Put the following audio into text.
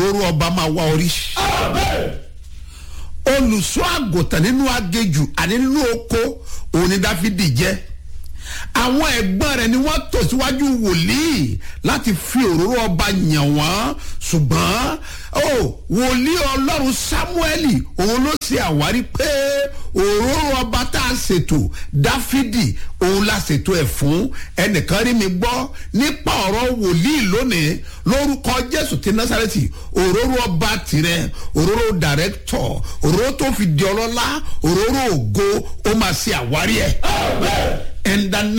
òróró ọba máa wá orí olùṣọ́ àgùntàn nínú agejù àní nínú oko òun ni dáfídì jẹ́ àwọn ẹ̀gbọ́n rẹ̀ ni wọ́n tò síwájú wòlíì láti fi òróró ọba yàn wọ́n ṣùgbọ́n ó wòlíì ọlọ́run sámúẹ́lì òun ló ṣe àwárí pé òróró ọba tá a ṣètò dáfídì òun la ṣètò ẹ̀ fún ẹnìkan rí mi gbọ́ nípa ọ̀rọ̀ wòlíì lónìí lórúkọ jésù ti násàrẹ́tì òróró ọba tirẹ̀ òróró dàrẹ́tọ̀ òróró tó fi di ọlọ́lá òróró ògo ó máa ṣe àwárí ẹ̀. in the